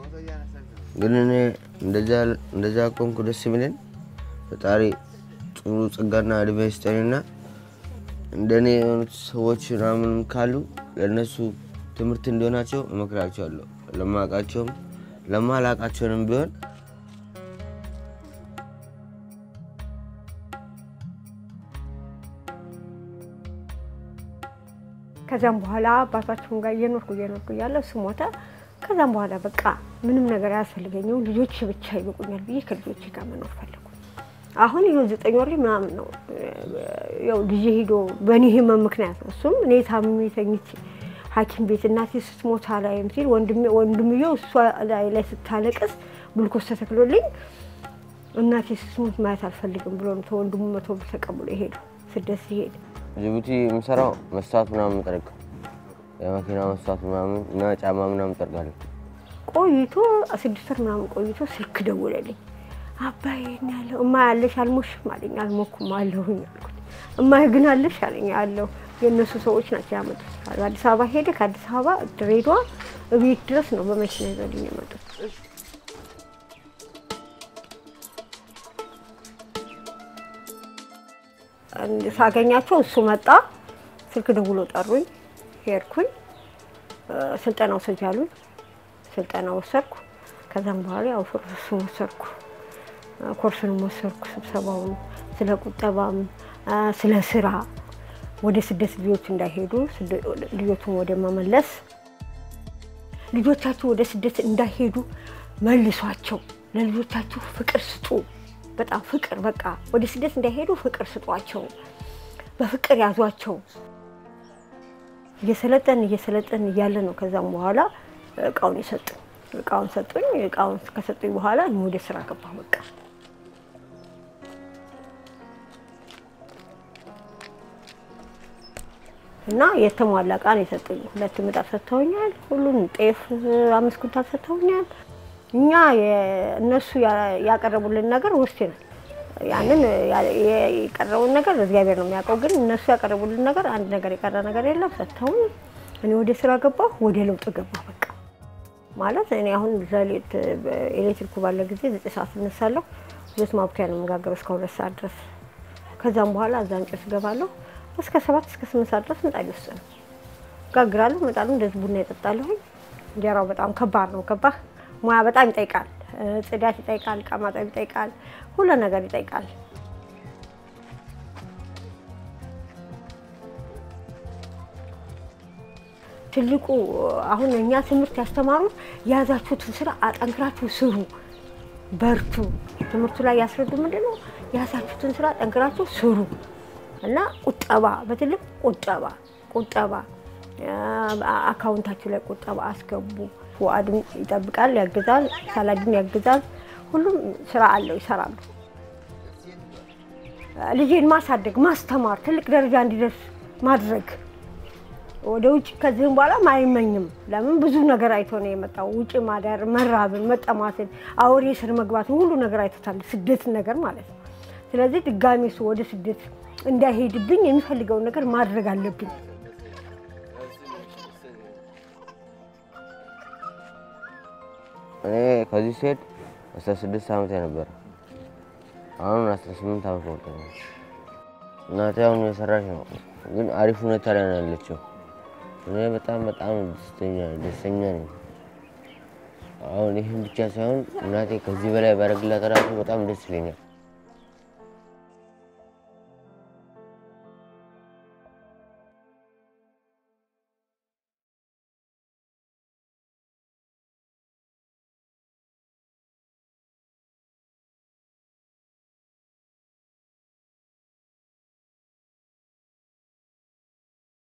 ግን እኔ እንደዛ ቆንኩ ደስ የሚለን ፈጣሪ ጥሩ ጸጋና እድሜ ይስጠንና እንደኔ የሆኑት ሰዎች ምናምን ካሉ ለእነሱ ትምህርት እንዲሆናቸው እመክራቸዋለሁ። ለማውቃቸውም ለማላውቃቸውንም ቢሆን ከዛም በኋላ አባታቸውን ጋር እየኖርኩ እየኖርኩ እያለ እሱ ሞተ። ከዛም በኋላ በቃ ምንም ነገር አያስፈልገኝም ልጆች ብቻ ይበቁኛል ብዬ ከልጆች ጋር መኖር ፈለጉ። አሁን ይኸው ዘጠኝ ወር ምናምን ነው ያው ልጄ ሄዶ በእኔ ህመም ምክንያት ነው። እሱም እኔ ታምሜ ተኝቼ ሐኪም ቤት እናቴ ስትሞት አላይም ሲል ወንድምየው እሷ ላይ ላይ ስታለቅስ ግሉኮስ ተተክሎልኝ እናቴ ስትሞት ማየት አልፈልግም ብሎ ነው ተወንድሙ መቶ ብር ተቀብሎ ሄዱ። ስደት ሲሄድ ጅቡቲ የምሰራው መስታወት ምናምን ጠርቅ የመኪና መስታወት ምናምን እና ጫማ ምናምን ጠርቃለሁ። ቆይቶ ስድስት ወር ምናምን ቆይቶ ስልክ ደውለልኝ። አባዬ ነው ያለው። እማ ያለሽ አልሞሽም አለኝ። አልሞኩም አለሁኝ አልኩት። እማ ግን አለሽ አለኝ። አለሁ። የእነሱ ሰዎች ናቸው ያመጡት። አዲስ አበባ ሄደ። ከአዲስ አበባ ድሬዳዋ እቤት ድረስ ነው በመኪና ይዘውልኝ የመጡት። ሳገኛቸው እሱ መጣ። ስልክ ደውሎ ጠሩኝ። ሄድኩኝ። ስልጠና ውሰጅ አሉኝ። ስልጠና ወሰድኩ። ከዛም በኋላ ያው እሱን ወሰድኩ፣ ኮርሱንም ወሰድኩ። ስብሰባውን ስለ ቁጠባም ስለ ስራ ወደ ስደት ልጆች እንዳይሄዱ ልጆቹን ወደ መመለስ ልጆቻችሁ ወደ ስደት እንዳይሄዱ መልሷቸው፣ ለልጆቻችሁ ፍቅር ስጡ። በጣም ፍቅር በቃ ወደ ስደት እንዳይሄዱ ፍቅር ስጧቸው፣ በፍቅር ያዟቸው። እየሰለጠን እየሰለጠን እያለ ነው። ከዛም በኋላ እቃውን የሰጡኝ እቃውን ሰጡኝ። እቃውን ከሰጡኝ በኋላ እኔ ወደ ስራ ገባሁ። በቃ እና የተሟላ እቃ ነው የሰጡኝ። ሁለት ምጣድ ሰጥተውኛል። ሁሉን ጤፍ አምስት ኩንታል ሰጥተውኛል። እኛ እነሱ ያቀረቡልን ነገር ወስደናል። ያንን የቀረቡን ነገር እግዚአብሔር ነው የሚያውቀው። ግን እነሱ ያቀረቡልን ነገር አንድ ነገር የቀረ ነገር የለም። ሰጥተውን እኔ ወደ ስራ ገባሁ፣ ወደ ለውጥ ገባሁ። በቃ ማለት እኔ አሁን ዘሌት ኤሌክትሪኩ ባለ ጊዜ ዘጠኝ ሰዓት እነሳለሁ። ሁለት ማብኪያ ነው የምጋገረው እስከ ሁለት ሰዓት ድረስ። ከዛም በኋላ እዛ እንጨት እገባለሁ። እስከ ሰባት እስከ ስምንት ሰዓት ድረስ ምጣድ ውስጥ ነው ጋግራለሁ። እመጣለሁ፣ እንደዚህ ቡና ይጠጣለሁኝ። እንጀራው በጣም ከባድ ነው። ገባህ? ሙያ በጣም ይጠይቃል። ጽዳት ይጠይቃል። እቃ ማጠብ ይጠይቃል። ሁሉ ነገር ይጠይቃል። ትልቁ አሁን እኛ ትምህርት ያስተማሩት የያዛችሁትን ስራ አጠንክራችሁ ስሩ፣ በርቱ። ትምህርቱ ላይ ያስረዱ ምንድን ነው የያዛችሁትን ስራ አጠንክራችሁ ስሩ እና ቁጠባ፣ በትልቅ ቁጠባ ቁጠባ አካውንታችሁ ላይ ቁጠባ አስገቡ። ዋአድም ይጠብቃል፣ ያግዛል፣ ሳላድም ያግዛል። ሁሉም ስራ አለው፣ ይሰራሉ። ልጄን ማሳደግ፣ ማስተማር፣ ትልቅ ደረጃ እንዲደርስ ማድረግ ወደ ውጭ ከዚህም በኋላ አይመኝም። ለምን ብዙ ነገር አይቶ ነው የመጣው። ውጭ ማደር፣ መራብን፣ መጠማትን፣ አውሬ ስር መግባትን ሁሉ ነገር አይቶታል። ስደትን ነገር ማለት ነው። ስለዚህ ድጋሚ እሱ ወደ ስደት እንዳይሄድብኝ የሚፈልገውን ነገር ማድረግ አለብኝ። እኔ ከዚህ ስሄድ አስራ ስድስት ዓመት ነበረ። አሁን አስራ ስምንት ዓመት ሞልቶኛል። እናቴ አሁን የሰራች ነው፣ ግን አሪፍ ሁኔታ ላይ ነው ያለችው። እኔ በጣም በጣም ደስተኛ ደስተኛ ነኝ። አሁን ይህን ብቻ ሳይሆን እናቴ ከዚህ በላይ ባደርግላት እራሱ በጣም ደስ ይለኛል።